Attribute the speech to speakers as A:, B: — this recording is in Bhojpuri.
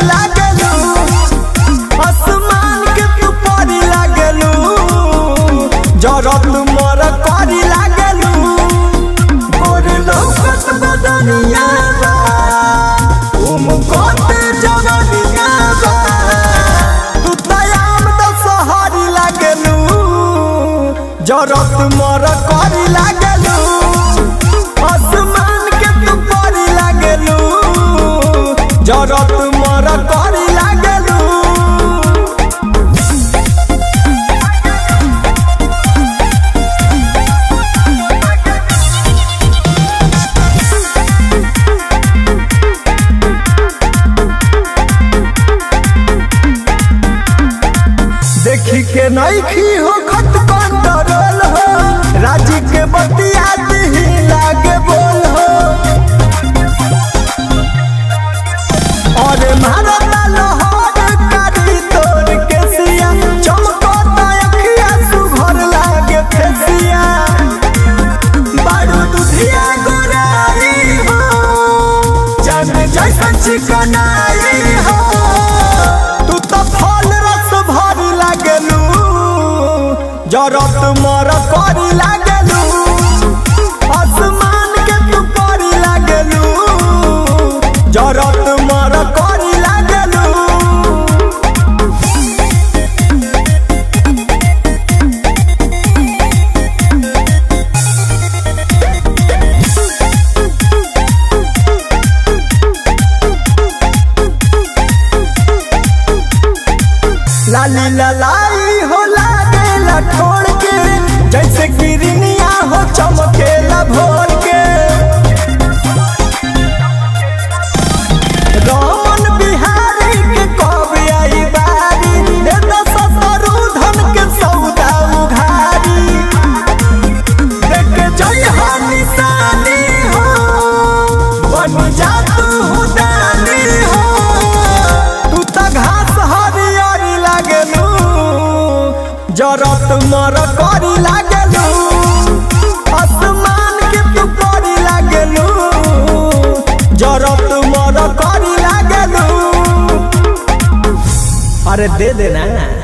A: लागलू आसमान के तू परी लागलू जरत मर करी लागलू गोर लौकत बदनिया बा उम कोते जवनिया बा तू तयाम द सहरी लागलू जरत मर करी लागलू आसमान के तू परी लागलू जरत मर करी लागलू देखी के नईखी हो खत कंट्रोल हो राजी के बतिया ही लागे बोल हो अरे भारत लोहर कारी तोर के सिया चमको अखिया सुघर लागे फेसिया बारू दुधिया गोराई हो जन जैसन चिकनाई हो तू तो फल रस भरी लागलू जरत मर करी लागलू आसमान के तू परी लागलू जरत मर करी लागलू लाली ललाई हो लागेला ठोड़ के जैसे गिरनिया हो चमकेला भोर के रमन बिहारी के कब आई बारी दे दो सतरू धन के सौदा उघारी देख जय हो निशानी हो बन जा तू दानी हो तू त घास हरियरी लागलू जरत मर करी लागलू आसमान के तू परी लागलू जरत मर करी लागलू अरे दे देना